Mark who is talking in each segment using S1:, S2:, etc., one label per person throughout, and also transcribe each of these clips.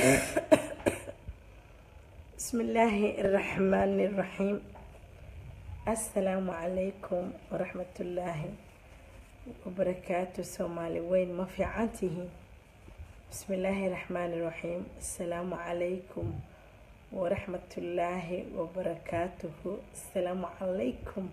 S1: بسم الله الرحمن الرحيم السلام عليكم ورحمة الله وبركاته سومالي وين ما في عنته بسم الله الرحمن الرحيم السلام عليكم ورحمة الله وبركاته السلام عليكم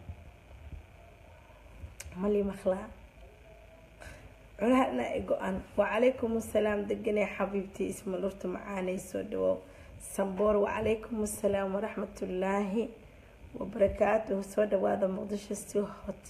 S1: مالي مخلع cunahana i go-an wacalaykum assalaam deganay xabiibtii isma lurta macaanay soo dhawow samboor wacalaykum assalaam waraxmatullaahi wabarakaatuhu soo dhawaada muqdisho si hot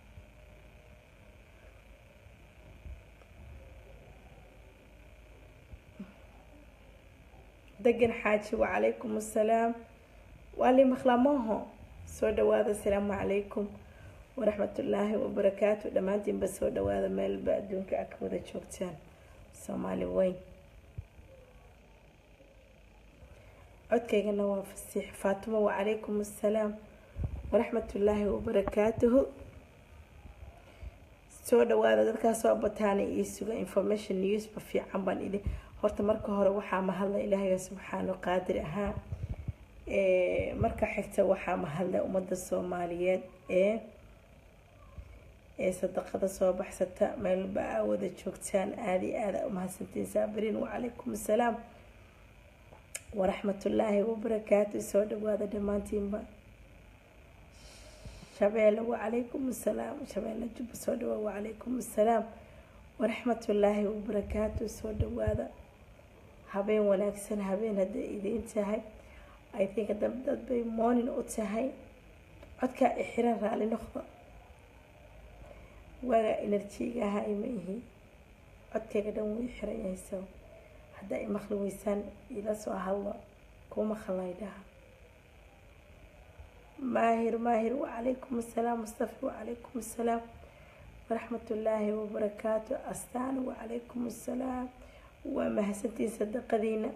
S1: degan xaaji wacalaykum assalaam waali makhlamaho soo dhawaada asalaamu calaykum waraxmatullaahi wabarakaatu dhammaantiinba soo dhawaada meelba adduunka a ka wada joogtaan soomaali weyn codkaygana waa fasiix faatimo wacalaykum assalaam waraxmatullaahi wabarakaatuhu soo dhawaada dadkaa soo bataana ii suga information newsba fiican baan idin horta marka hore waxaa mahadla ilaahay subxaanu qaadir ahaa marka xigta waxaa mahadla ummadda soomaaliyeed ee ee sadaqada soo baxsata meelba aa wada joogtaan aada iyo aada umahadsantiin saabiriin wacalaykum assalaam waraxmatullaahi wabarakaatu soo dhawaada dhammaantiinba shabeelle wacalaykum assalaam shabeelle jubba soo dhawaada wacalaykum assalaam waraxmatullaahi wabarakaatu soo dhawaada habeen wanaagsan habeen hadday idiin tahay i think dab dad bay morning u tahay codkaa ixiran raali noqda waagaa enerjiga ahaa ima ihi codkayga dhan wuu xiran yahay so haddaa i maqli weysaan ila soo hadlo kuu maqlay dhaha maahir maahir wacalaykum assalaam mustafi wacalaykum assalaam waraxmatullaahi wabarakaatu astaan wacalaykum assalaam waa mahadsantiin sadaqadiina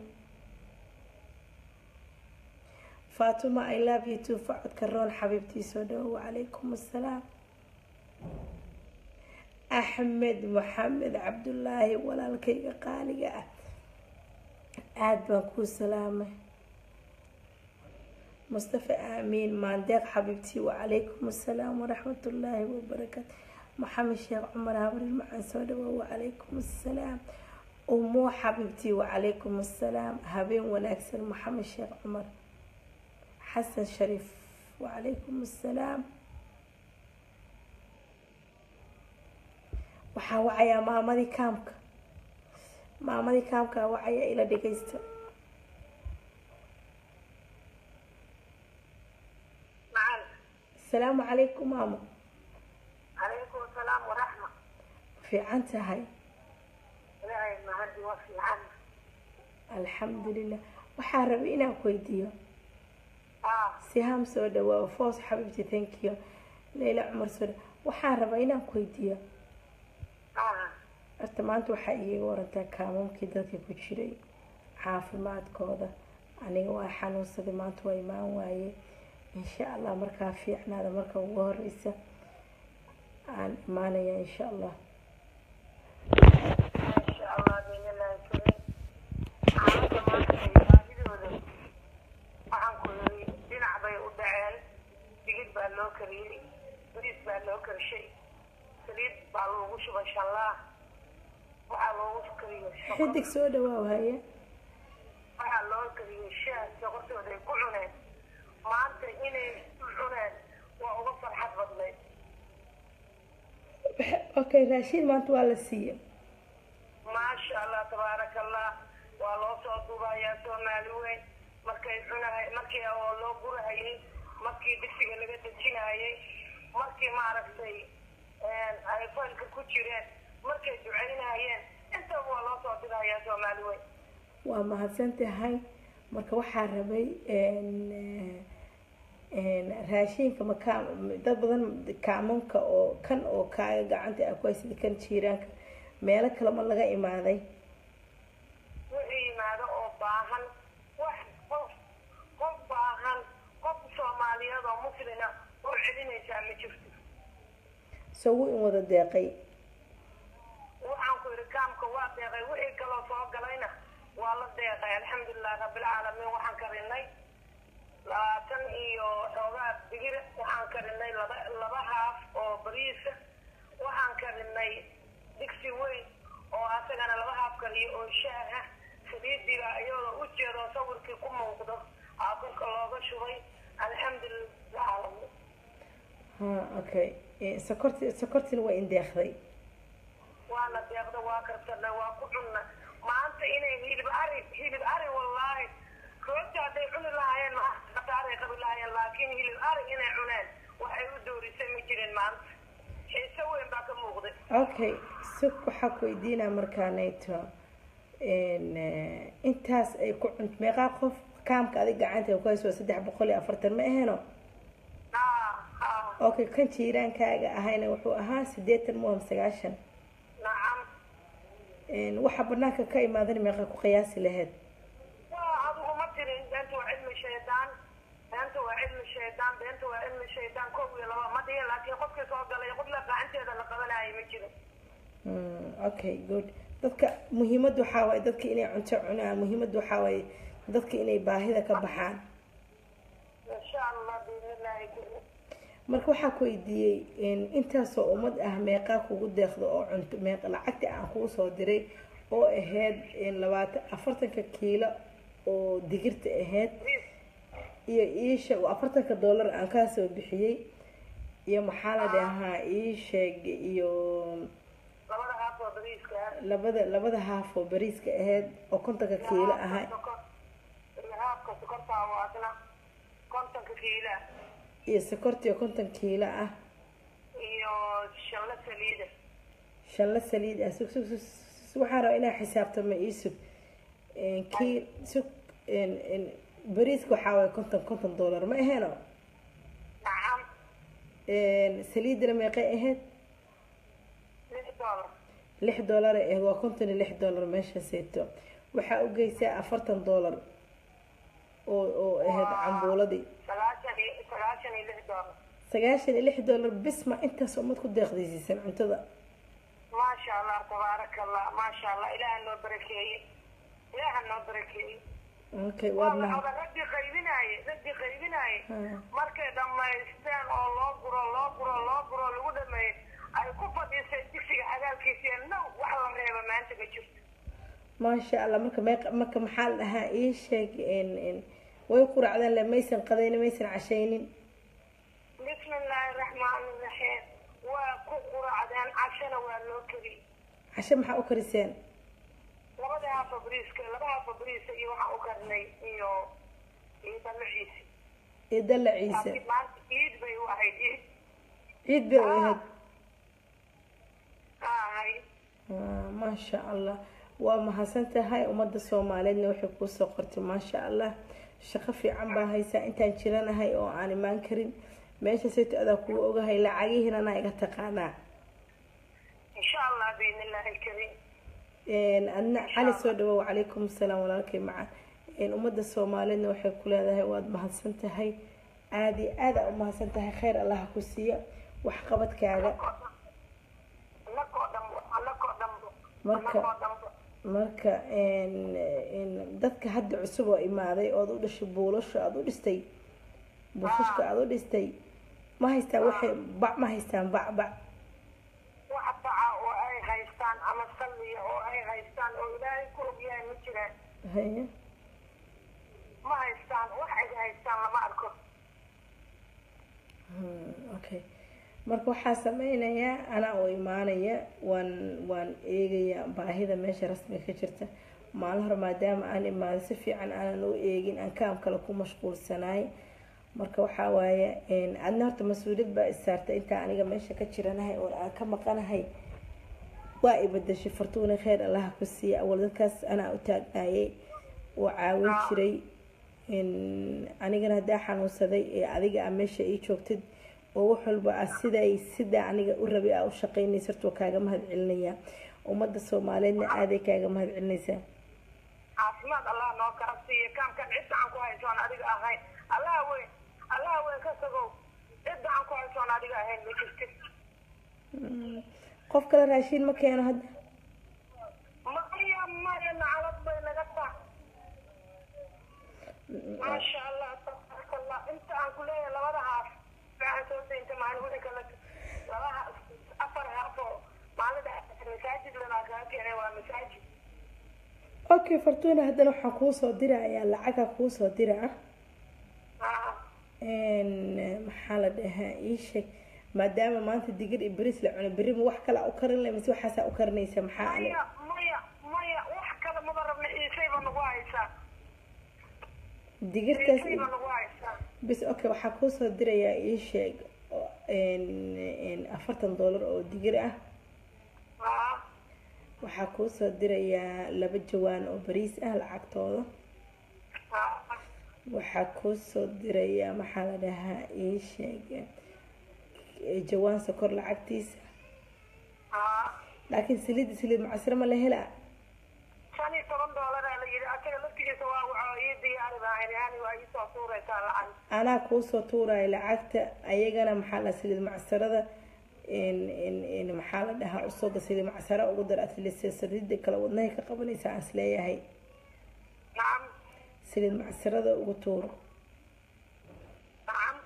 S1: faatuma i love you too facodka roon xabiibtii soo dhawo wacalaykum assalaam axmed maxamed cabdullaahi walaalkayga qaaliga ah aada baan kuu salaamay mustafa aamiin maandeeq xabiibtii wacalaykum assalaam waraxmatullaahi wabarakaatu maxamed sheekh cumar habrir macaan soo dhawo wacalaykum assalaam umoo xabiibtii wacalaykum assalaam habeen wanaagsan maxamed sheekh cumar xasan shariif wacalaykum assalaam waxaa wacayaa maamadii kaamka maamadii kaamkaa wacaya ila dhagaysta asalaamu calaykum maamo
S2: calaykum asalaam waraxma
S1: fiican tahay
S2: ilaahay mahadi waa fiican
S1: alxamdulilah waxaa rabay inaan ku weydiiyo
S2: ah
S1: sihaam soo dhawaa foos xabiibti thank you leyla cumar soo dha waxaan rabaa inaan ku weydiiyo
S2: ah
S1: horta maanta waxaa iiga warantaa kaamamkii dadka ku jiray caafimaadkooda aniga waa xanuunsaday maanta waa imaan waaye insha allah markaa fiicnaada marka ugu horeysa aan imaanaya insha allah
S2: insha allah biidnillaahi kariim xaaladda maanta ay baahidooda waxaan ku yiri dhinac bay u dhaceen digid baa loo kariyey bariis baa loo karshay saliid baa loogu shubay shallaah waxaa loogu kariyey sokor
S1: xidig soo dhawaaw haye
S2: waxaa loo kariyey shaah sokortooda ay ku cuneen maanta inay u cuneen waa uga farxad badnayd
S1: okay raashiin maanta waa la siiya
S2: maasha allah tabaaraka allah waa loo soo duubayaa soomaali weyn markay cunahay markii oo loo gurahayay markii digsiga laga dejinayay markii maaragtay ay faylka ku jireen markay ducaynayeen intaba waa loo soo dirayaa soomaali weyn
S1: waa mahadsan tahay marka waxaa rabay raashiinka maka dad badan kaamanka oo kan oo kaaga gacanta a ku haysada kan jiiraanka meelo kale ma laga imaaday
S2: wixii yimaado oo baahan wax qof qof baahan qof soomaaliyeed oo muslina oo celinaysaa ma jirto
S1: isagu in wada deeqay
S2: waxaan ku yidhi kaamka waa deeqay wixii kaloo soo galayna waa la deeqeen rabbilcaalamiin waxaan karinay labaatan iyo xoogaa digir waxaan karinay laba laba haaf oo bariisa waxaan karinay digsi weyn oo asagana laba haaf kariyo oo shaah ah saliidiga iyadoo u jeedo sawirkii ku muuqdo aa korka looga shubay alxamdulilah caalamiin
S1: ha okay sokorti sokortina waa indeeqday
S2: waana deeqda waa karsanay waa ku cunna maanta inay hilib ari hilib ari wallaahi rooti hadday cuni lahaayeen maataaray qabi lahaayeen laakiin hilib ari inay cuneen waxay u doorisay ma jirin maanta xiise weyn baa ka muuqday
S1: okay sug waxaa ku weydiinaa markaanayto intaas ay ku cunt meeqaa qof kaamka adig gacanta ku hayso saddex boqol iyo afartan ma aheno
S2: haa haa
S1: okay kan jiiraankaaga ahayna wuxuu ahaa sideetan muham sagaashan
S2: nacam
S1: waxa banaanka ka imaadan meeqa ku qiyaasi lahayd
S2: waa adigu ma tirin beenta waa cilmi shaydaan beenta waa cilmi shaydaan beenta waa cilmi shaydaan kow iyo laba ma dhihin laakiin qofkii soo galay qofla gacanteeda la qabanaayo ma jiro
S1: Mm, okay good dadka muhiimadda waxaa waaye dadka inay cunto cunaan muhiimadda waxaa waaye dadka inay baahida ka baxaan
S2: insha allah biidnillaahi kuli
S1: marka waxaa ku weydiiyey intaasoo ummad ah meeqaa kugu deeqda oo cunto meeqa lacagta aan kuu soo diray oo ahayd labaatan afartanka kiilo oo digirta ahayd iyo iisha afartanka dollar aan kaa soo bixiyey iyo maxaa la dhahaa iisheeg iyo
S2: labada haaf oo bariiska ah
S1: labada labada haaf oo bariiska ahayd oo kontonka kiilo ahaa
S2: iyo haafka sokortaa waa asna kontonka kiila
S1: iyo sokortiyo konton kiilo ah
S2: iyo shanla saliida
S1: shanla saliid ah sug sug sug sug- waxaan rabaa inaa xisaabtamo ii sug kii sug bariiska waxaa waaye konton konton dollar ma aheeno
S2: nacam
S1: saliidana meeqay ahayd
S2: lix dollar
S1: lix dollar ay ahayd waa konton iyo lix dollar meesha seeto waxaa u geysaa afartan dollar oo oo ahayd cambuuladii
S2: sagaashan iyo sagaashan iyo lix dollar
S1: sagaashan iyo lix dollar bis ma intaas ummad ku deeqdaysiisan cuntada
S2: maasha allah tabaaraka allah maasha allah ilaaha noo barakeeye ilaaha noo barakeeye
S1: okay waad
S2: waa
S1: mahad
S2: oda raggii qaybinaaye raggii qaybinaaye
S1: Ah.
S2: markay dhammaysteen oo loo guro loo guro loo guro lagu dhameeyey ay ku fadhiisay digsiga cagaalkiisiiyo now wax la reeba maanta ma jirto
S1: maasha allah marka meeq marka maxaa la dhahaa ii sheeg n n way quracdeen le maysan qadaynin maysan cashaynin
S2: bismi illaahi raxmaani raxiim waa ku quracdeen cashana waa loo keli
S1: casho maxaa u kariseen
S2: labada haafo bariiska laba haafo bariisa iyo waxaan u karnay iyo iyo dalaciisi
S1: iyo dalla ciise
S2: laakiin maanta iid bay u ahayd iid
S1: ciid bay u ahayd
S2: ahay
S1: Ah, maasha allah waa mahadsan tahay ummadda soomaaliyeedna waxay kuusoo qortay maasha allah shaqo fiican baa haysaa intaan jiranahay oo aan imaan karin meesha sayto adaa kugu ogahay lacagihiina anaa iga taqaanaa
S2: insha allah biidni illaahi alkariim
S1: Een, adna cali soo dhawow calaykum asalaam walaalkay maca Een, ummadda soomaaliyeedna waxay ku leedahay waad mahadsan tahay aada iyo aada u mahadsan tahay kheyr allaha ku siiya waxqabadkaaga
S2: annakoo dhanbo annakoo dhanbo
S1: Marka-
S2: annakoo dhanbo
S1: marka een, een, dadka hadda cusub oo imaaday ood u dhashay buulasha aada u dhistay buushashka aada u dhistay ma haystaan waxay bac ma haystaan bac bac
S2: wax baca oo ay haystaan ama salliya oo ay haystaan oo ilaahay ku ogyahay ma jiraan
S1: Haya.
S2: ma haystaan wax ay haystaan lama arko
S1: Hmm, okay marka waxaa sameynayaa anaa oo imaanaya waan waan eegayaa baahida meesha rasmiga ka jirta maalin hore maadaama aan imaado si fiican aanan u eegin aan kaam kale ku mashquulsanaay marka waxaa waaye een, adna horta mas-uuliyad baa isaartay intaa aniga meesha ka jiranahay oo aan ka maqanahay waa i bedeshay fartuuna kheyr allaha ku siiya awal dadkaas anaa u taagnaayay oo caawin jiray Een, anigana haddaa xanuunsaday ee adiga aa meesha ii joogtid oo wax walba ah siday sidaa aniga u rabay aa u shaqaynaysa horta waa kaaga mahad celinaya ummadda soomaaliyeedna aaday kaaga mahad celinaysaa
S2: caafimaad allah noo kala siiya kaamkan cid gacan ku haysoon adiga ahayn allaha weyn allaha weyn ka sagow cid gacan ku haysoon adiga ahayn ma jirtid
S1: qof kale raashiin ma keeno hadda
S2: maya maya nacalad bay naga taa maasha allah tabaaraka allah inta aan ku leeyahay labada haaf waxaan soo daynta maalin wixii kale laba haaf afar haaf oo maalin dhexe masaajid lanaa kaa keenay waa masaajid
S1: okay fortuna haddana waxaan kuusoo dirayaa lacaga kuusoo dira ah
S2: haa
S1: maxaa la dhahaa ii sheeg maadaama maanta digir iyo beris la cuno berri ma wax kale u karin leh mise waxaasaa u karinaysa maxaa ale
S2: maya maya maya wax kale maba rabna iisayba nagu haysaa
S1: digirtaas
S2: iisayba nagu haysaa
S1: bis okay waxaa kuusoo dirayaa ii sheeg oo, een, afartan dollar oo digir ah
S2: haa
S1: waxaa kuusoo dirayaa laba jawaan oo bariis ah lacagtooda
S2: haa
S1: waxaa kuusoo dirayaa maxaa la dhahaa ii sheeg eh, jawaan sokor lacagtiisa
S2: haa
S1: laakiin saliid saliid macasiro ma la helaa
S2: shan iyo toban doolaraa la yidhi asaga laftigiisa waa waxa ii diyaari lahayn yani waa iisoo suuraysaa lacag
S1: anaa kuusoo tuuraya lacagta ayagana maxaa la saliid macsarada in in in maxaa la dhahaa usooga saliid macsara ugu dar atleast saliida kale wadnahay ka qabanaysa aan isleeyahay
S2: nacam
S1: saliid macsarada ugu tuuro
S2: nacam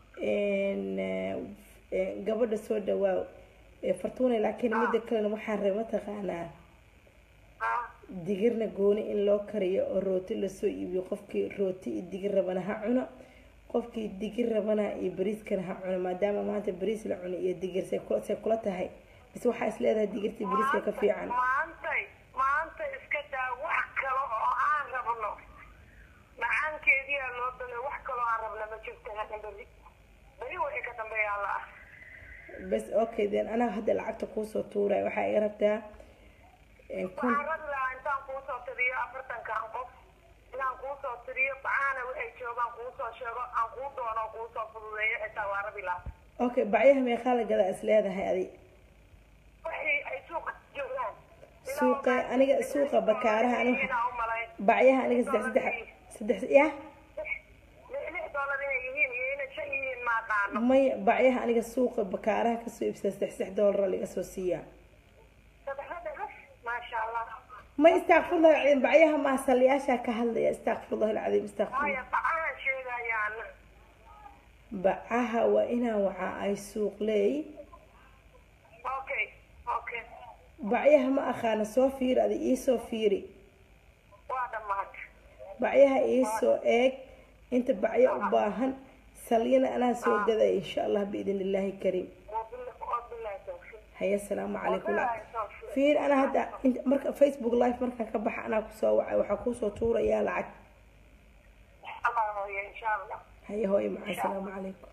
S1: n eh, gabadha soo dhawaaw Eh, fortuna laakiin mida kalena waxaan rabay mataqaanaa
S2: haa
S1: digirna gooni in loo kariyo oo rooti lasoo iibiyo qofkii rooti iyo digir rabana ha cuno qofkii digir rabana iyo bariiskana ha cuno maadaama maanta bariis la cuno iyo digir say kula say kula tahay mise waxaa is leedahay digirta iyo bariiska ka fiican
S2: maantay maanta iska daa wax kale oo aan rabno macaankeediyaa loo dalay wax kaloo aan rabna ma jirto hadda beri beri wixii ka dambeeyaa la ah
S1: bas okay then anaa hadda lacagta kuusoo tuuraya waxaa iga rabtaa eh, kun
S2: waxaan rabi lahaa intaan kuusoo tiriyo afartankan qof inaan kuusoo tiriyo bacaana waxay joogaan kuusoo sheego aan kuu doono oo kuusoo fududeeyo xitaa waa rabi lahaa
S1: okay bacyaha meeqaa la gadaa is leedahay adi
S2: wixii ay suuqa joogaan
S1: suuqa aniga suuqa bakaaraha aniga
S2: inaa u malayn
S1: bacyaha aniga saddex saddex saddex yah
S2: lix doolar inay yihiin iyo inay shan yihiin ma aqaano
S1: maya bacyaha aniga suuqa bakaaraha kasoo iibsada saddex saddex doolara laga soo siiyaa
S2: saddexda dhas maasha allah
S1: ma istakfirullah alcadiim bacyaha maa saliyaashaa ka hadlaya istakfirullah alcadiim istakfirullah
S2: maya bacahan sheegayaan
S1: bacaha waa inaan waxa ay suuq leey
S2: okay okay
S1: bacyaha ma aqaana soo fiiri adi iisoo fiiri
S2: waa dhammaatay
S1: bacyaha iisoo eeg inta bacyo u baahan salyana anaa soo gadaya insha allah biidn illaahi kariim
S2: wabilahi tawfiiq
S1: haya asalaamu calaykum
S2: wabilahi tawfiiq
S1: fiir anaa hadda inta- marka facebook live markaan ka baxa anaa kusoo wacay waxaa kuusoo tuurayaa lacag
S2: allah hooyo insha allah
S1: haya hooyo maca asalaamu calaykum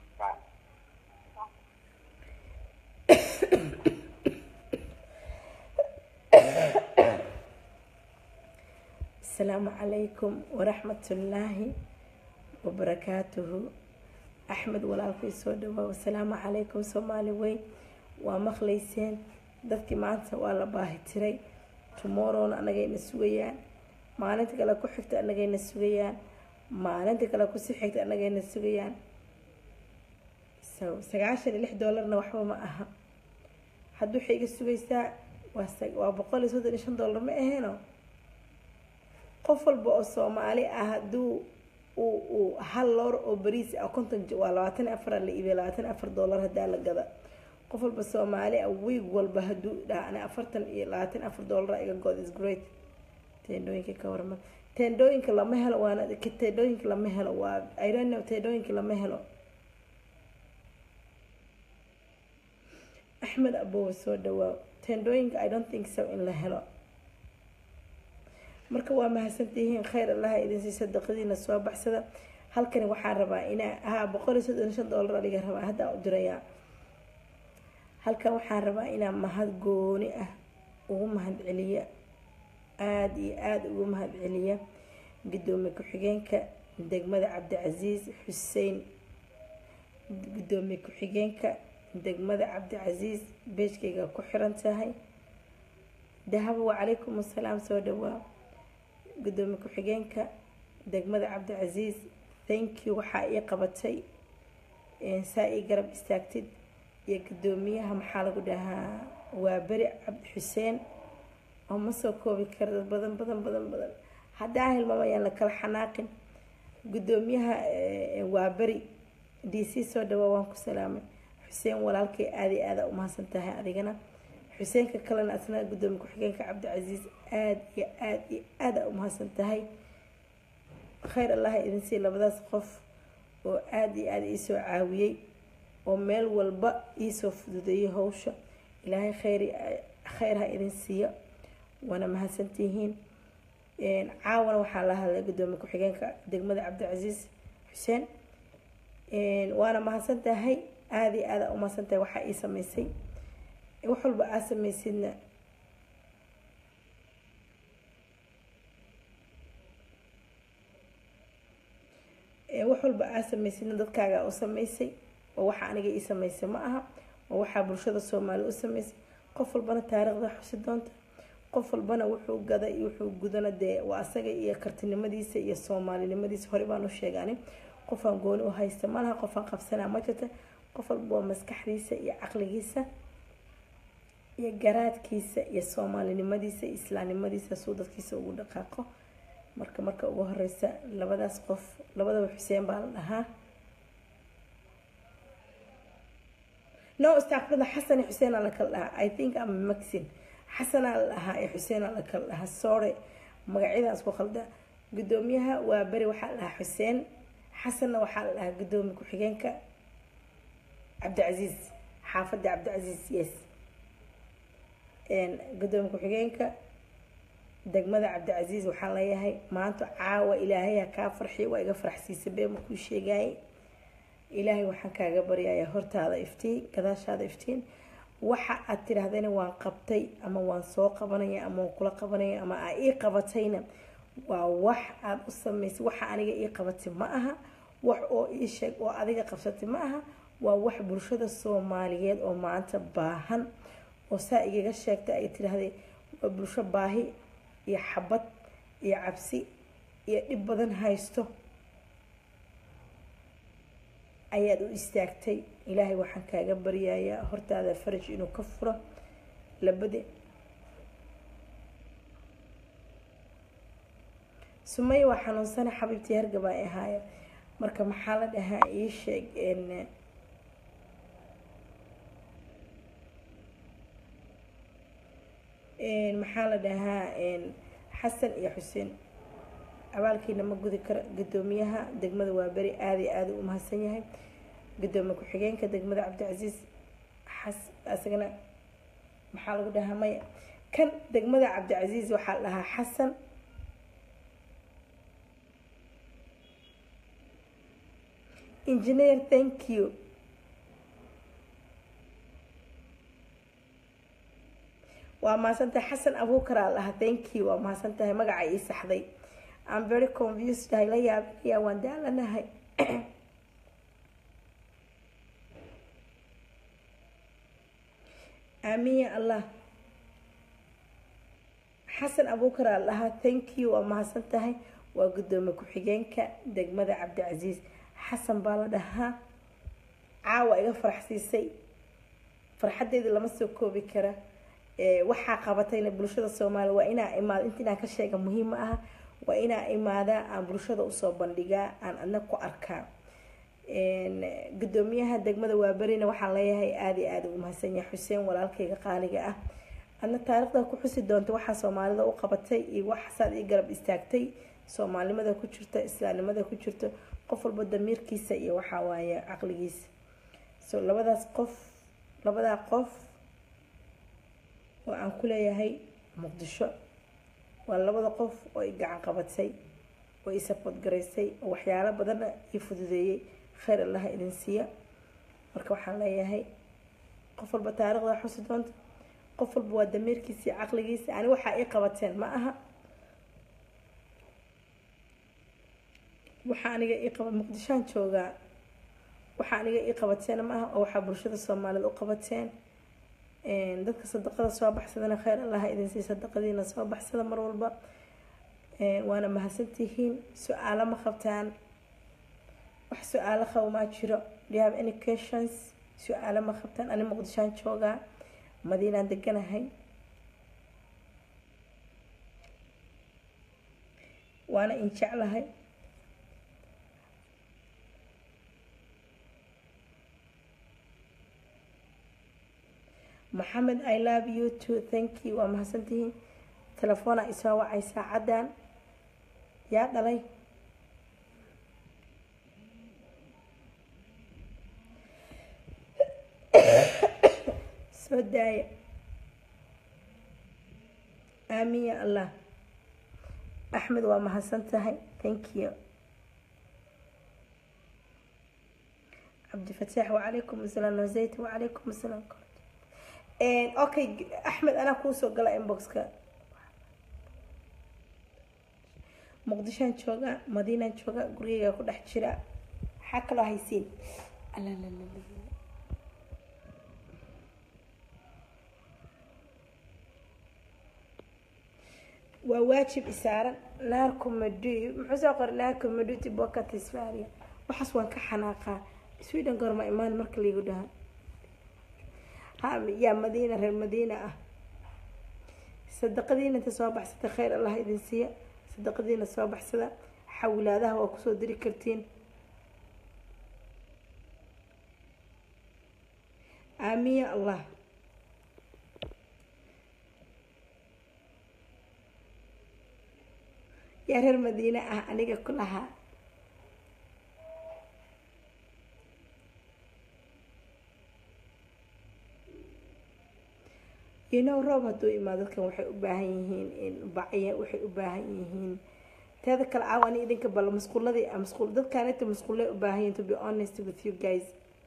S1: asalaamu calaykum waraxmatullaahi wabarakaatuhu axmed walaalkay soo dhawaa asalaamu calaykum soomaali weyn waa maqlayseen dadkii maanta waa la baahi tiray tomorrowna anagayna sugayaan maalinta kale ku xigta anagayna sugayaan maalinta kale kusii xigta anagayna sugayaan so sagaashan iyo lix doolarna waxba ma aha hadda waxay iga sugaysaa waa sa- waa boqol iyo soddon iyo shan doolar ma aheeno qof walba oo soomaali ah hadduu uu uu hal loor oo bariis ah konton j- waa labaatan iyo afar la iibiya labaatan iyo afar doolar haddaa la gada qof walba soomaali ah wiig walba hadduu dhaha ani afartan iyo labaatan iyo afar doolar iga god is great teendhooyinka ka warma teendhooyinka lama helo waana ka- teendhooyinka lama helo waa i don't know teendhooyinka lama helo axmed abowe soo dhawaaw teendhooyinka i don't think so in la helo marka waa mahadsantihiin khayr allaha idin sii sadaqadiina soo baxsada halkani waxaan rabaa inaa haa boqol iyo soddon iyo shan doolar aliga rabaa haddaa u dirayaa halkan waxaan rabaa inaa mahad gooni ah ugu mahad celiya aada iyo aada ugu mahad celiya gudoomiye ku-xigeenka degmada cabdicasiis xuseen gudoomiye ku-xigeenka degmada cabdicasiis beejkayga ku xiran tahay dahabo wacalaykum assalaam soo dhawaa gudoomiye ku-xigeenka degmada cabdicasiis thank you waxaa ii qabatay saa ii garab istaagtid iyo gudoomiyaha maxaa lagu dhahaa waa beri cabdi xuseen oo ma soo koobi kara dad badan badan badan badan haddaa hilmaamayaan la kala xanaaqin guddoomiyaha waa beri d c soo dhawaa waan ku salaamay xuseen walaalkay aada iyo aada umahadsan tahay adigana xuseenka kalena asna guddoomiye ku-xigeenka cabdicasiis aada iyo aada iyo aada umahadsan tahay khayr allaha idin sii labadaas qof oo aada iyo aada iisoo caawiyey oo meel walba iisoo fududeeyay hawsha ilaahay khayr khayr ha idin siiyo waana mahadsantihiin caawana waxaa la hadlay guddoomiye ku-xigeenka degmada cabdicasiis xuseen waana mahadsan tahay aada iyo aada umahadsan tahay waxaa ii sameysay wax walba aa sameysidna wax walba aa sameysidna dadkaaga u sameysay oo waxa aniga ii sameysay ma aha oo waxaa bulshada soomaali u sameysay qof walbana taariikhda xusi doonta qof walbana wuxuu gada iyo wuxuu gudana dee waa asaga iyo kartinimadiisa iyo soomaalinimadiisa hore baan u sheegani qofaan gooni u haysta malaha qofaan qabsanaa ma jirta qof walba waa maskaxdiisa iyo caqligiisa iyo garaadkiisa iyo soomaalinimadiisa iyo islaamnimadiisa suu dadkiisa ugu dhaqaaqo marka marka ugu horeysa labadaas qof labadaba xuseen baa la dhahaa no istaaqfirda xasan iyo xuseen aa la kala dhahaa i think am maxin xasanaa la dhahaa iyo xuseen aa la kala dhahaa sorry magacyadaas ku khalda guddoomiyaha waa beri waxaa la dhahaa xuseen xasanna waxaa la dhahaa guddoomiye ku-xigeenka cabdicasiis xaafadda cabdicasiis yes guddoomiye ku-xigeenka degmada cabdicasiis waxaan leeyahay maanta caawa ilaahay ha kaa farxiyo waa iga faraxsiisa bee makuu sheegaayay ilaahay waxaan kaaga baryayaa hortaada iftiin gadaashaada iftiin waxa aad tidhaahdayna waan qabtay ama waan soo qabanaya ama waan kula qabanaya ama aa ii qabatayna waa wax aada u samaysay waxa aniga ii qabatay ma aha wax oo ii sheeg oo adiga qabsatay ma aha waa wax bulshada soomaaliyeed oo maanta baahan oo saa igaga sheegtay ay tidhaahday waa bulsho baahi iyo xabad iyo cabsi iyo dhib badan haysto ayaad u istaagtay ilaahay waxaan kaaga baryayaa hortaada faraj inuu ka furo labadi sumaya waa xanuunsana xabiibtii hargab ay ahaaya marka maxaa la dhahaa ii sheeg maxaa la dhahaa xasan iyo xuseen abaalkiina ma gudi karo guddoomiyaha degmada waa beri aada iyo aada u mahadsan yahay guddoomiye ku-xigeenka degmada cabdicasiis xas isagana maxaa lagu dhahaa maya kan degmada cabdicasiis waxaa la dhahaa xasan engineer thank you waa mahadsantahay xasan abuukaraa lahaa thank you waa mahadsantahay magaca ii saxday I'm very confused hay la yaabinaya waan daalanahay aamin ya allah xasan abuukar aa lahaa thank you waa mahadsan tahay waa guddoomiye ku-xigeenka degmada cabdicasiis xasan baa la dhahaa caawa iga faraxsiisay farxadeeda lama soo koobi kara waxaa qabatayna bulshada soomaaliya waa inaa imaado inta inaan ka sheega muhiim ma aha waa inaa imaadaa aan bulshada usoo bandhigaa aan adna ku arkaa guddoomiyaha degmada waaberina waxaan leeyahay aada iyo aada ugu mahadsan yahay xuseen walaalkayga qaaliga ah adna taariikhda ku xusi doonta waxaa soomaalida u qabatay iyo waxasaad ii garab istaagtay soomaalinimada ku jirta islaamnimada ku jirto qof walba damiirkiisa iyo waxaa waaye caqligiisa so labadaas qof labadaa qof oo aan ku leeyahay muqdisho waa labada qof oo i gacan qabatay oo i sabood garaysay oo waxyaalo badanna ii fududeeyey khayr allaha idin siiya marka waxaan leeyahay qof walba taariikhda xusi doonta qof walba waa damiirkiisa iyo caqligiisa ani waxaa ii qabateen ma aha waxaa aniga ii qaba muqdishoan joogaa waxaa aniga ii qabateen ma aha oo waxaa bulshada soomaaliyed u qabateen dadka sadaqada soo baxsadana khayr allaha idin sii sadaqadiina soo baxsada mar walba waana mahadsantihiin su-aalo ma qabtaan wax su-aalo qabo maa jiro do you have any questions su-aalo ma qabtaan ani muqdishoan joogaa madiinaan deganahay waana in jeclahay maxamed i love you too thank you waa mahadsantihiin telefoona isoo wacay saacadan yaa dhalay soo daaya aamin ya allah axmed waa mahadsan tahay thank you cabdifataax wacalaykum asalaam nozayt wacalaykum asalaam okay axmed anaa kuusoo gala inboxka muqdishoan joogaa madiinaan joogaa gurigeyga ku dhex jira maxaa kaloo haysiin waa waajib isaaran naarkumadu muxuu soo qoray naarkumaduti bokatisfaria waxaas waan ka xanaaqaa sweden goorma imaan marka laigu dhaha ha yaa madiina reer madiina ah sadaqadiina inta soo baxsata khayr allah idin siiya sadaqadiina soo baxsada xawilaadaha waa kusoo diri kartiin aamin ya allah yaa reer madiine ah aniga ku lahaa inow roob hadduu imaado dadkan waxay u baahan yihiin bacya waxay u baahan yihiin teeda kale caaw ani idinka bal masquuladii masquul dadkaanita masquullay u baahan yihiin to be honest with you guys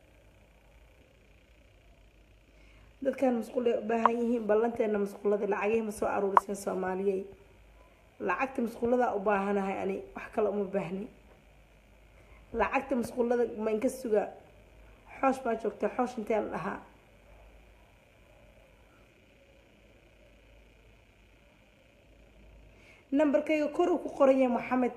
S1: dadkan masquullay u baahan yihiin ballanteena masquuladii lacagihii ma soo aruuriseen soomaaliyey lacagta masquuladaa u baahanahay ani wax kale uma baahni lacagta masquulada ma inka suga xoosh baa joogta xoosh intee la dhahaa nambarkayga kor uu ku qoranya maxamed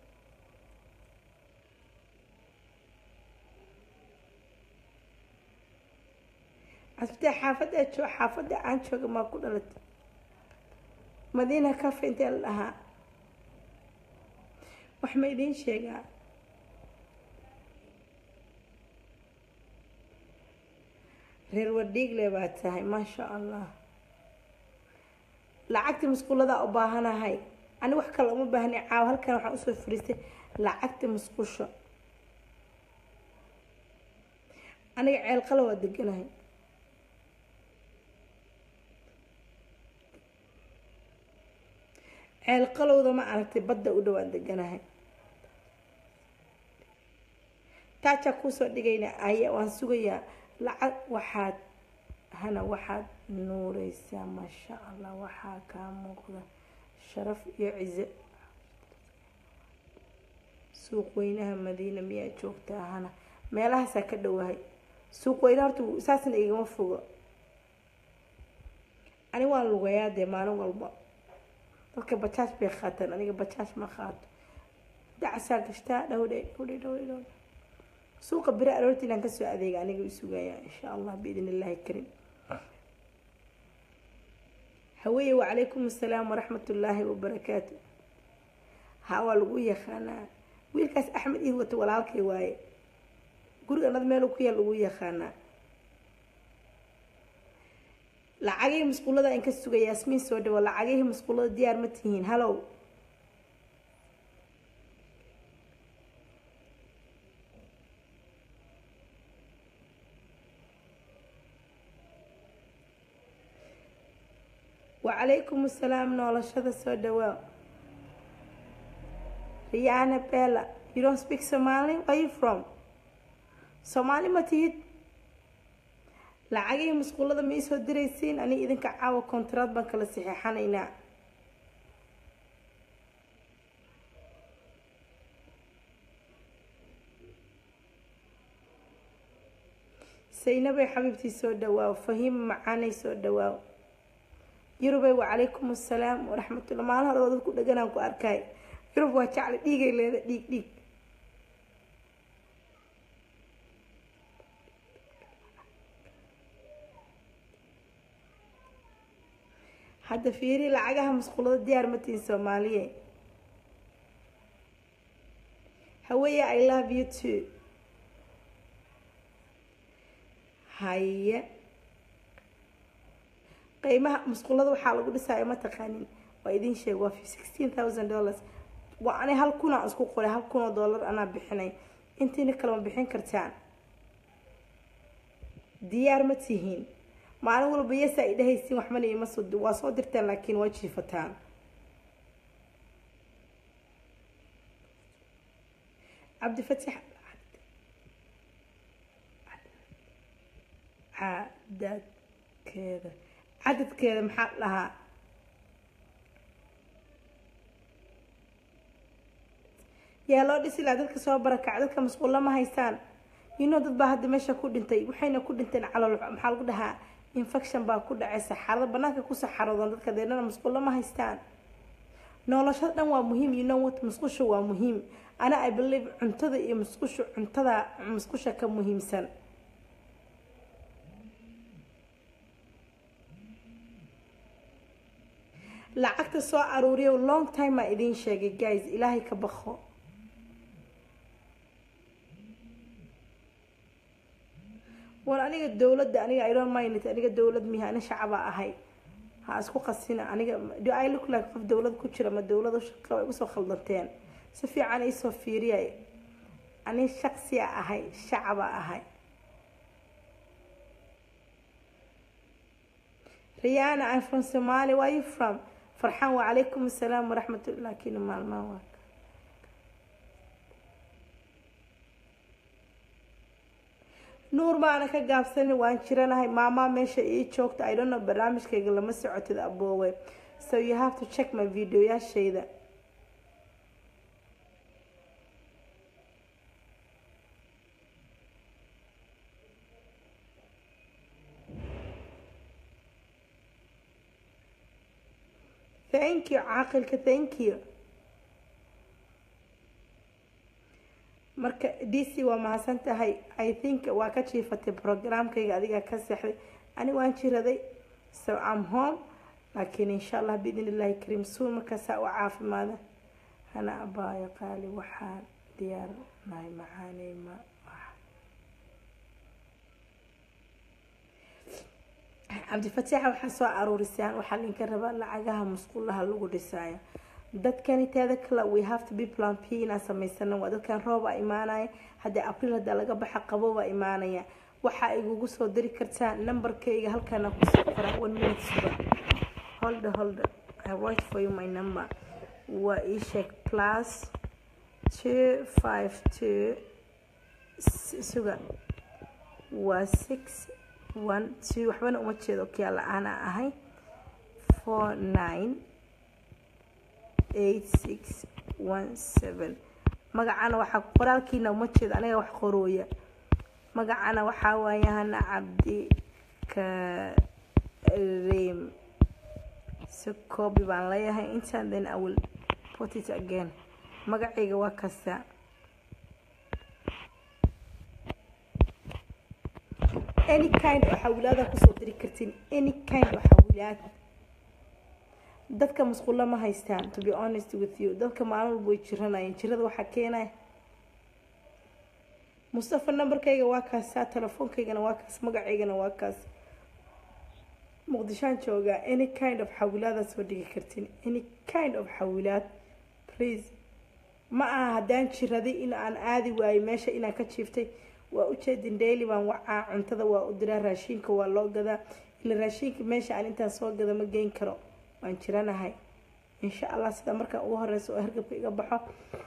S1: casbitee xaafadda joo xaafadda aan jooga maa ku dhalatay madiina cafe intee la dhahaa wax ma idiin sheegaa reer wadhiigle baa tahay maasha allah lacagta masquuladaa u baahanahay ani wax kale uma baahni caaw halkan waxaan usoo fariistay lacagta masqusha aniga ceelqala waa deganahay ceelqalowda ma aragtay badda u dhowaan deganahay taajaa kuusoo dhigayna aya waan sugayaa lacag waxaad hana waxaad nuureysaa maasha allah waxaa kaa muuqda sharaf iyo cize suuq weynaha madiina miyaa joogtaa hana meelahaasaa ka dhowahay suuq weynaha horta saasna igama fogo ani waan lugayaa dee maalin walba dadka bajaaj bay qaataan aniga bajaaj ma qaato dacasaa gashtaa dhowdhe dhowdhe dhowdhe dhowdhe suuqa beri aroorti inaan kasoo adeega aniga u sugayaa insha allah biidn illaahi karim haweeye wacalaykum assalaam waraxmat ullaahi wabarakaatu ha waa lagu yaqaanaa wiilkaas axmed iid wata walaalkay waaye guriga anad meel ku yaal lagu yaqaanaa lacagihii masquulada in ka sugay yaasmiin soo dhawo lacagihii masquulada diyaar ma tihiin halow wacalaykum assalaam noolashada soo dhawaa riyaana bella you don't speak somali where you from soomaali ma tihid lacagihii masquulada ma iisoo diraysiin aniga idinka caawa kontaraad baan kala saxeexanaynaa saynabay xabiibtii soo dhawaaw fahiima macaanay soo dhawaaw yurubay wacalaykum assalaam waraxmatullah maalin hore oo dad ku dheganaan ku arkay yurub waa jecla dhiigay leeda dhiig dhiig hadda fiiri lacagaha masquulada diyaar matiin soomaaliye haweeye i love you too haye qiimaha musqulada waxaa lagu dhisaya ma taqaanin waa idin sheeg waa sixteen thousand dollars waa ani hal kunaa isku qoray hal kun oo dollar anaa bixinay intiina kale ma bixin kartaan diyaar ma tihiin maalin walba yesa ay dhahaysiin waxmana ima soo waa soo dirtaan laakiin waa jiifataan cabdifatix cadadkeeda cadadkeeda maxaa dhahaa yaa loo dhisi lahaa dadka soo barakac dadka masquulla ma haystaan yino dad baa hadda meesha ku dhintay waxayna ku dhinteen calool maxaa lagu dhahaa infection baa ku dhacay saxarada banaanka ku saxaroodaan dadka deedhana masquulla ma haystaan noloshada dhan waa muhiim you know what musqusha waa muhiim ana i believe cuntada iyo musqusha cuntada musqusha ka muhiimsan lacagta soo aruuriyo long time aa idiin sheegay guys ilaahay ka baqo war aniga dowladda aniga i don't mind it aniga dowlad mihi ani shacaba ahay ha isku qasina aniga do i look like qof dowlad ku jira ma dowlada shaqa igu soo khaldanteen si fiican iisoo fiiriyay ani shaqsiya ahay shacaba ahay riyaana i'm from somalia where you from farxaan wacalaykum assalaam waraxmatullah laakiin maalmaa waa nuur baana ka gaabsanin waan jiranahay maamaa meesha ii joogta i don't know barnaamijkayga lama socotid aboowe so you have to check my videoyaashayda thank you caaqilka thank you marka d c waa mahadsan tahay i think waa ka jiifatay programkayga adigaa ka seexday ani waan jiraday so am home laakiin insha allah biidn illahi kariim suun markaasaa u caafimaada hana abaayo qaali waxaan diyaarnahay macaaney ma cabdifataaxa waxaa soo aruurisaan waxaa linka rabaa lacagaha musqulaha lagu dhisaayo dadkani teeda kale we have to be plan p inaan samaysana waa dadkan rooba imaanaya haddii abriil haddaa laga baxa qabobaa imaanaya waxaa igugu soo diri kartaa numberkayga halkaana kusoo qoraa one minute suga holda holda i write for you my number waa ii sheeg plus two five two suga waa six one two waxbana uma jeedo kiyaa la-aana ahay four nine eight six one seven magacana waxaa qoraalkiina uma jeedo aniga wax qorooya magacana waxaa waaye hana cabdi kareem si coobi baan leeyahay intaan then i will put it again magacayga waa kasta any kind oo xawilaada kusoo diri kartiin any kind oo xawilaad dadka musqulo ma haystaan to be honest with you dadka maalin walba way jiranayeen jirada waxaa keenaya mustafa numberkayga waa kaasa telefoonkaygana waa kaas magacaygana waa kaas muqdishaan joogaa any kind of xawilaada soo dhigi kartiin any kind of xawilaad please ma aha haddaan jiraday in aan aadi waayo meesha inaan ka jiiftay waa ujeedin daily baan wacaa cuntada waa u diraa raashiinka waa loo gadaa ila raashiinka meesha aan intaan soo gada ma geyn karo waan jiranahay insha allah sida markaan ugu horeysa oo hargabka iga baxo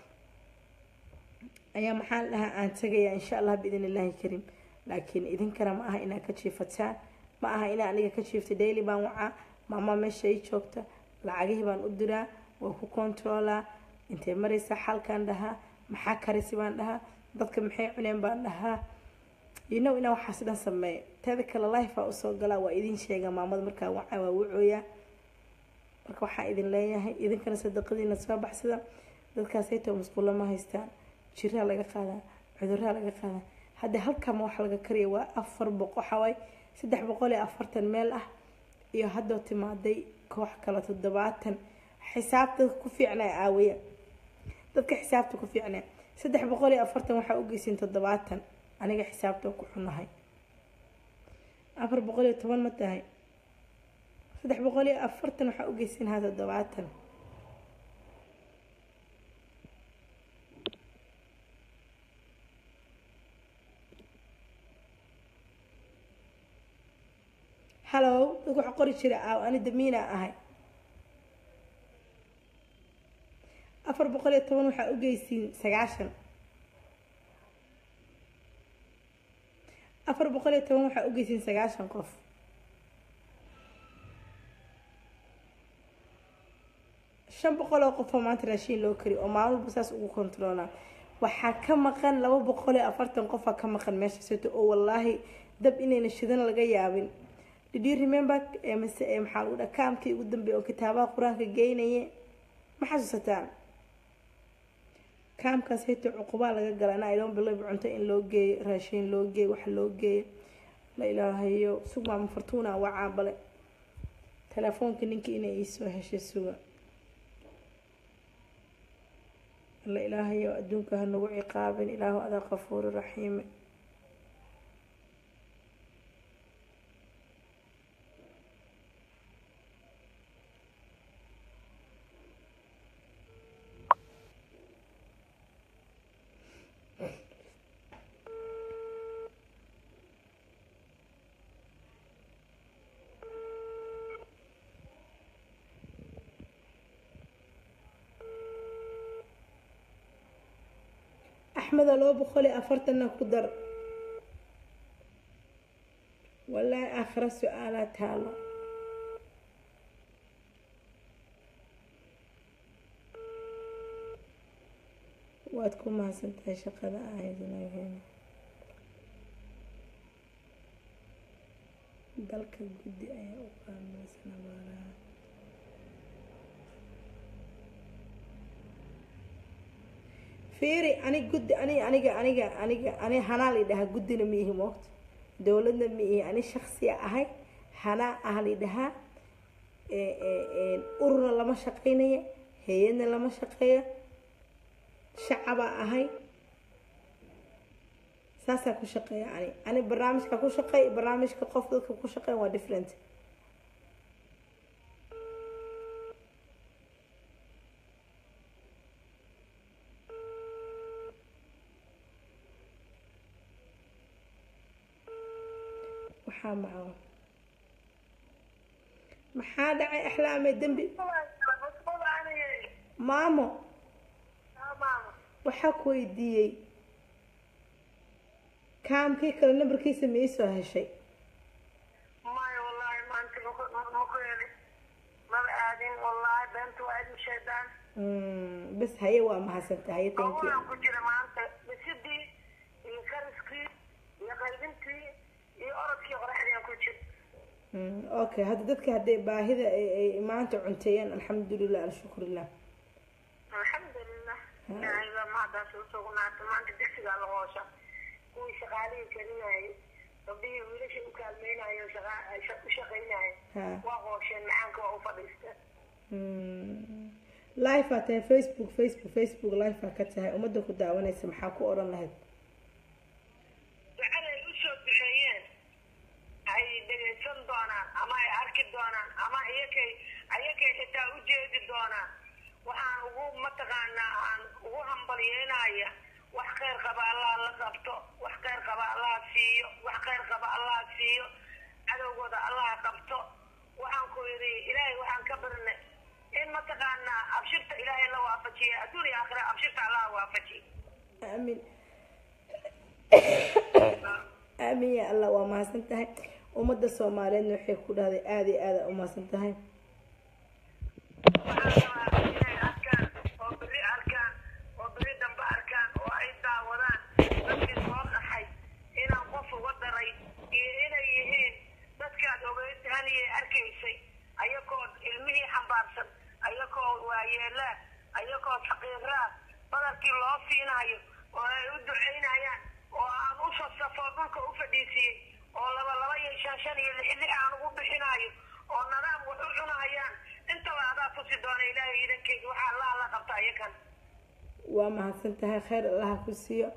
S1: ayaa maxaan dhahaa aan tagayaa insha allah biidn illaahi kariim laakiin idinkana ma aha inaad ka jiifataan ma aha inaa aniga ka jiiftay daily baan wacaa maamaa meesha ii joogta lacagihii baan u diraa waa ku controolaa intay maraysa xalkaan dhahaa maxaa karisi baan dhahaa dadka maxay cuneen baan dhahaa you know inaa waxaas dhan sameeya teeda kale lifea usoo galaa waa idin sheega maamada markaa wacaa waa wucooyaa marka waxaa idin leeyahay idinkana sadaqadiina soo baxsada dadkaasaytoo musqulo ma haystaan jiraa laga qaadaa cuduraha laga qaadaa hadda halkama wax laga kariya waa afar boqo waxawaay saddex boqol iyo afartan meel ah iyo haddoo timaaday koox kale toddobaatan xisaabta ku fiicnaa aawaya dadka xisaabta ku fiicnaa saddex boqol iyo afartan waxaa u geysin toddobaatan aniga xisaabta ku xunahay afar boqol iyo toban ma tahay saddex boqol iyo afartan waxaa u geysinhaa toddobaatan hallow dadku waxaa qori jira aaw ani damiina ahay afar boqol iyo toban waxaa u geysiin sagaashan afar boqol iyo toban waxaa u geysiin sagaashan qof shan boqol oo qof oo maanta raashiin loo kari oo maalmuba saas ugu kontaroolaa waxaa ka maqan laba boqol iyo afartan qofaa ka maqan meesha sito oo wallaahi dab inayna shidan laga yaabin did you remember mase maxaa lagu dhaha kaamkii ugu dambeeya oo kitaabaha qur-aanka geynaye ma xasuusataan kaamkaas hito cuqubaa laga gala ana idon bilob cunto in loo geeyo raashiin loo geeyo wax loo geeyo la ilaahayo sug maama fortuuna waa caabale telefoonka ninkii inay iisoo heshay suga la ilaahayo adduunka ha nagu ciqaabin ilaahu adaa qafuuri raxiime axmeda laba boqol iyo afartanna ku dar wallaahi aakhira su-aalaa taalo waad ku mahadsan tahay shaqada ahaydnageen dalka guddi ayaa u qaamaysan abaaraha fiiri anig guddi ani aniga aniga aniga ani hanaa lidhahaa guddina ma ihi moogta dowladna ma ihi ani shaksiya ahay hanaa ah lidhahaa ururna lama shaqeynaya hay-adna lama shaqeeyo shacabaa ahay saasaa ku shaqeeya ani ani barnaamijka ku shaqeey barnaamijka qof dadka ku shaqeyn waa different waxaa maca maxaa dhacay axlaame dembi maamo waxaa ku weydiiyey kaamkii kale nambarkiisa ma iisoo heshay
S2: maya wallaahi maanta maku heli maba aadin wallaahi beenta waa idin shaydaan
S1: bas haye waa mahadsantaha haye thank you
S2: howlaan ku jira maanta dhisidii iyo kariskii iyo qaybintii iyo orodkii qoraxdian ku jira
S1: okay hadda dadka hadday baahida ay maanta cunteeyaan alxamdulilah alshukurilah
S2: alxamdulilah ilaahay baa mahadaas u sugnaata maanta digsigaa la hoosha kuwii shaqaalihii karinayay gabdhihii wiilashii u kaalmeynayo u shaqeynaya waa hoosheen macaanka waa u fadhiisteen
S1: life aa tahay facebook facebook facebook life aa ka tahay ummadda ku daawanaysa maxaa ku odhan lahayd
S2: ducaday usoo duceeyeen ay dhegaysan doonaan ama ay arki doonaan ama iyakay ayakay xitaa u jeedi doonaan waxaan ugu mataqaanaa aan ugu hambalyeynaya wax khayr qaba allah la qabto wax khayr qaba allah siiyo wax khayr qaba allah siiyo cadowgooda allah qabto waxaan ku yidhi ilaahay waxaan ka barnay in mataqaanaa abshirta ilaahay la waafajiya adduun iyo aakhira abshirta allah waafajiya
S1: aamin aamin ya allah waa mahadsan tahay ummadda soomaaliyeedna waxay ku dhahday aada iyo aada u mahadsan tahay
S2: waxaan rabaa inay arkaan oo beri arkaan oo beri dambe arkaan oo ay daawadaan dadkii soo dhaxay inaan qof uga daray iyo inay yihiin dadkaad ogeyd haniyay arkaysay ayakoo ilmihii xambaarsan ayakoo waayeelaa ayakoo faqiiraa badalkii loo siinayo oo ay u ducaynayaan oo aan u sasafo dhulka u fadhiisiyey oo laba laba iyo shan shan iyo lix lix aan ugu bixinayo oo nadaam wax u cunahayaan intaba adaa tusi doona ilaahay idankeeda waxaa allaha la qabta ayakan
S1: waa mahadsan tahay khayr allaha ku siiyo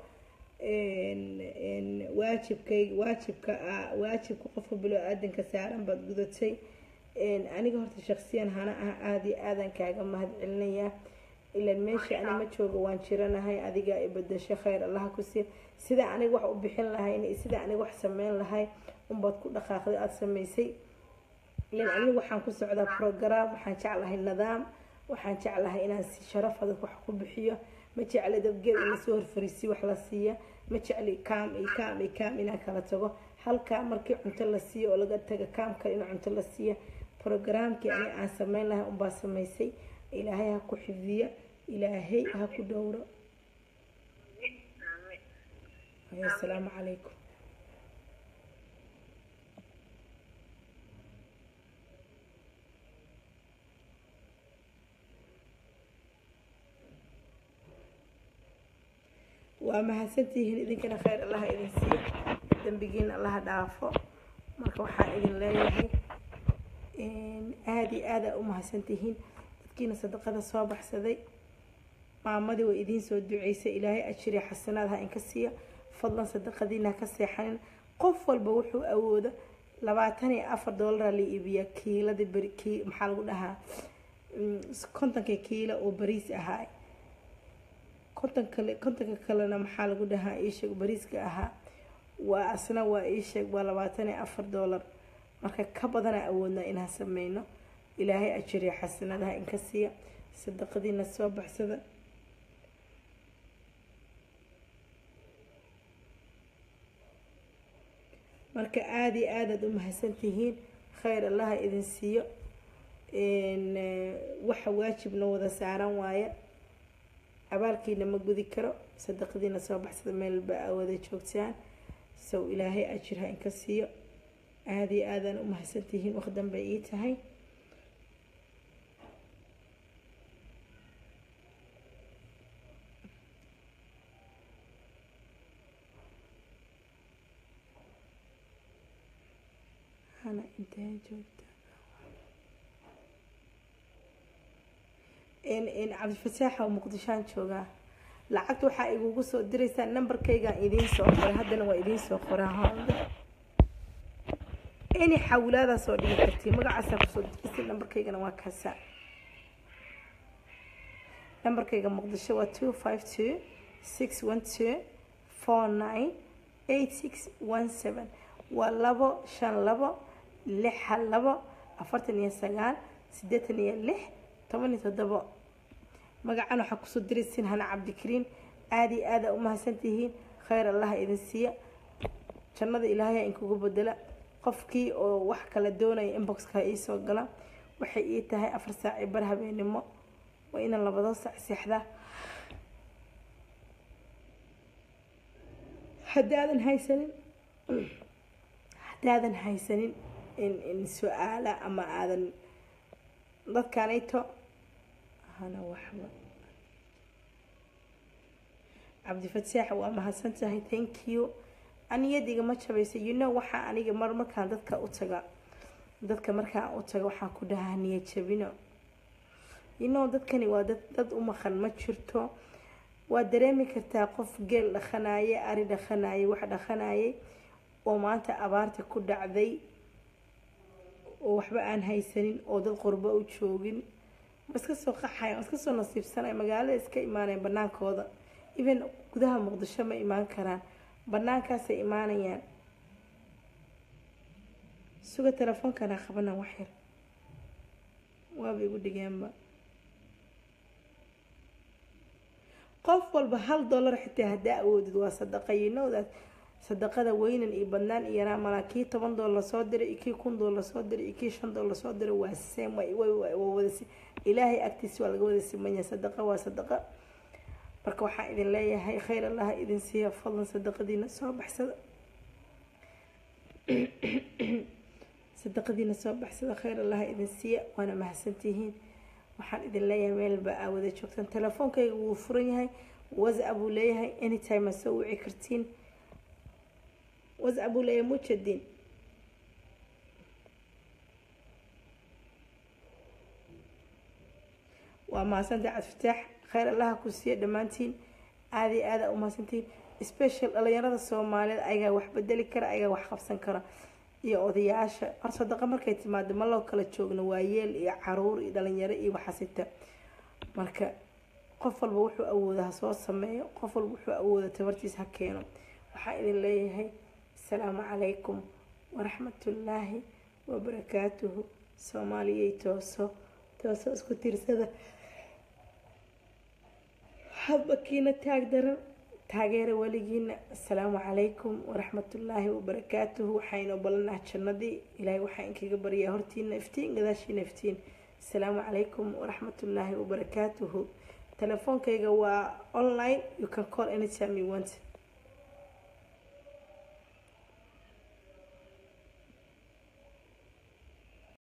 S1: waajibkay waajibka ah waajibka qofka bilo aadanka saaran baad gudatay aniga horta shaksiyan hana ah aada iyo aadan kaaga mahad celinayaa ilan meesha ani ma jooga waan jiranahay adiga ibadasho khayr allaha ku siiya sida aniga wax u bixin lahayn sida aniga wax sameyn lahay unbaad ku dhaqaaqday aada samaysay ilan aniga waxaan ku socdaa program waxaan jeclahay nidaam waxaan jeclahay inaan si sharaf adag wax ku bixiyo ma jecli dabgeed in lasoo horfariisiyo wax la siiya ma jecli kaam iyo kaam iyo kaam inaan kala tago halkaa markii cunto la siiyo oo laga taga kaam kale in cunto la siiya programkii ani aan sameyn lahay unbaa samaysay ilaahay ha ku xifdiya ilaahay ha ku dhowro asalaamu calaykum waa mahadsantihiin idinkana khayr allaha idin siiyo dambigiina allaha dhaafo marka waxaan idin leeyahay aada iyo aada u mahadsantihiin dadkiina sadaqada soo baxsaday maamadii way idiin soo duceysay ilaahay ajiriya xasanaad ha inka siiya fadlan sadaqadiina ka seexanin qof walba wuxuu awoodo labaatan iyo afar doolara la iibiyaa kiiladii beri kii maxaa lagu dhahaa kontonka kiilo oo bariis ahaa konton kale kontonka kalena maxaa lagu dhahaa iisheeg bariiska ahaa waa asna waa iisheeg waa labaatan iyo afar doolar marka ka badanaa awoodnaa inaan sameyno ilaahay ajiriya xasanadaha inka siiya sadaqadiina soo baxsada marka aada iyo aadaad u mahadsantihiin khayr allaha idin siiyo waxa waajibna wada saaran waaye abaalkiina ma gudi karo sadaqadiina soo baxsada meelba aa wada joogtaan sow ilaahay ajir ha inka siiyo aada iyo aadaan u mahadsantihiin waqdan bay ii tahay hana intee joogta cabdifataax oo muqdishaan joogaa lacagta waxaa igugu soo diraysaa nambarkaygaan idiin soo qoray haddana waa idiin soo qoraa hooda any xawilaadaa soo dhigi kartii magacaasaa kusoo diraysa nambarkaygana waa kaasa nambarkayga muqdisho waa two five two six one two four nine eight six one seven waa labo shan labo lix hal labo afartan iyo sagaal siddeetan iyo lix toban iyo toddobo magacan waxaa kusoo diraysiin hana cabdikariin aada iyo aada u mahadsantihiin khayr allaha idin siiya jannada ilaahay inkugu bedela qofkii oo wax kala doonaya inboxka iisoo gala waxay ii tahay afar saaci bar habeenimo waa inaan labado saac seexdaa haddaadan haysanin haddaadan haysanin in su-aala ama aadan dadkanayto hana waxba cabdifataax waa mahadsan tahay thank you aniyad igama jabaysa you know waxaa aniga mar markaan dadka u taga dadka markaan u taga waxaan ku dhahaa niya jabino you know dadkani waa dad dad u maqan ma jirto waa dareemi kartaa qof geel dhaqanaye ari dhaqanaye wax dhaqanaye oo maanta abaarta ku dhacday oo waxba aan haysanin oo dad qurbo u joogin ma iska soo qaxayan iska soo nasiibsanay magaalada iska imaanayan banaankooda even gudaha muqdisho ma imaan karaan banaankaasay imaanayaan suga telefoonkanaa qabana waxyar waaba igu dhigeenba qof walba hal dollar xitaa haddaa awoodid waa sadaqa yinowdaas sadaqada weynan iyo badnaan iyo yaraa malaa kii toban doolar soo diray iyo kii kun doolar soo diray iyo kii shan doolar soo diray waa same waa wada ilaahay agtiisa waa laga wada simanya sadaqa waa sadaqa marka waxaan idin leeyahay khayr allaha idin siiya fadlan sadaqadiina soo baxsada sadaqadiina soo baxsada khayr allaha idin siiya waana mahadsantihiin waxaan idin leeyahay meelba aa wada joogtaan telefoonkayga wuu furan yahay whatsapp uu leeyahay anytime aa soo wici kartiin whatsapp uu leeyahay mujadin waa mahadsantahay cabdifataax khayr allaha ku siiya dhammaantiin aada iyo aada u mahadsantihiin special dhalinyarada soomaaliyeed ayagaa wax bedeli kara ayagaa wax qabsan kara iyo odayaasha hor sadaqa markay timaado ma loo kala joogno waayeel iyo caruur iyo dhalinyaro iyo waxasita marka qof walba wuxuu awooda ha soo sameeyo qof walba wuxuu awooda tabartiis ha keeno waxaa idin leeyahay asalaamu calaykum waraxmatullaahi wabarakaatuhu soomaaliyay tooso tooso isku tiirsada hadba kiina taag daran taageera weligiina asalaamu calaykum waraxmatullaahi wabarakaatuhu waxaynoo ballanah jannadii ilaahay waxaa inkaga baryaa hortiina iftiin gadaashiina iftiin asalaamu calaykum waraxmatullaahi wabarakaatuhu telefoonkayga waa online you can call anytime you want